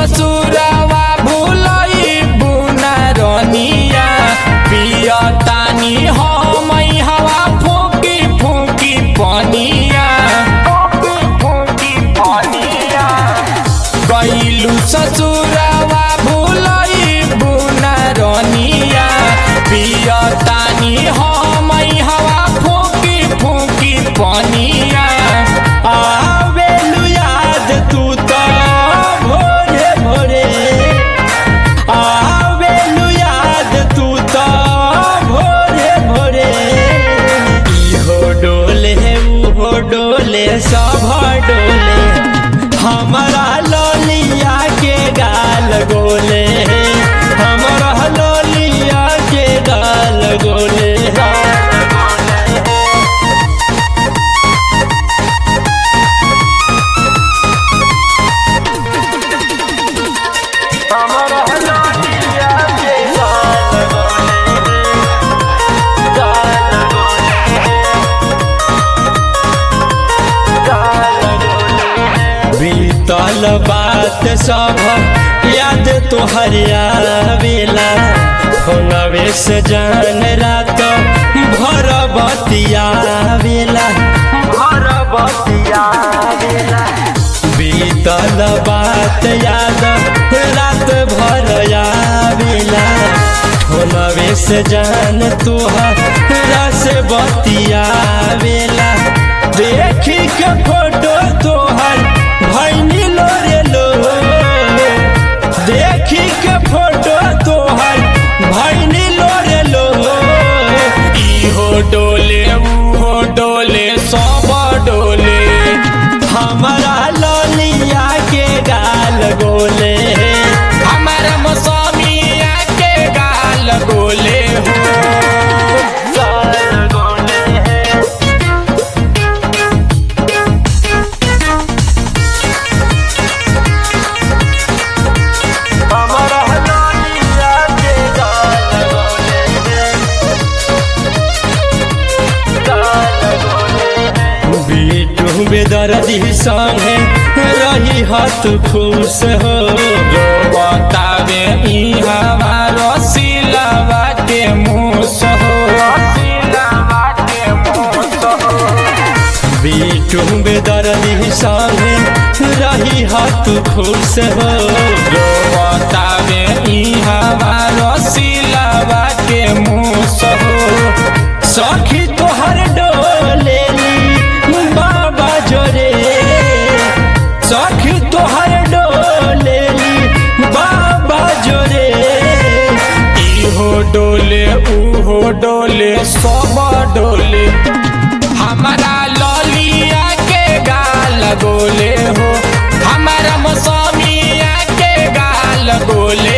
ससुरवा भूलई बुना रनिया पियतानी हम हवा फूकी फूकी पनिया फूकी पनिया गईलू ससुरवा भूलई बुना रनिया पियतानी हम हवा फूकी फूकी पनिया आवेलू याद तू तो भोरे भोरे आवेलू याद तू तो भोरे भोरे इहो डोले उहो डोले सब डोले हमारा ललिया के गाल गोले हमारा ललिया के गाल गोले हमारा ललिया के गाल गोले गाल बीतल बात सब याद तोहर आवेला फोनवे से जान रात भर बतियावेला भर बतियावेला बीतल बात याद रात भर आवेला फोनवे से जान तोहर से बतियावेला देखी के फोटो तोहर भैनी लोरे लो देखी के फोटो तोहर भैनी लोरे लो इहो डोले उहो डोले सब डोले हमारा ललिया के गाल गोले हमारा मौसमिया के गाल गोले हो गाल गोले हमारा ललिया के गाल गोले गाल गोले बीटू बेदर्दी संगे रही हाथ खुश हो जो बतावे ई हमारो सिलवा के मुँह हो बीटू बेदर्दी संगे रही हाथ खुश हो जो बतावे ई हमारो सिलवा के मुँह हो सखी तोहर डोलेली बाबा जोरे सखी तोहर डोलेली बाबा जोरे इहो डोले उहो डोले सब डोले हमारा ललिया के गाल गोले हो हमारा मौसमिया के गाल गोले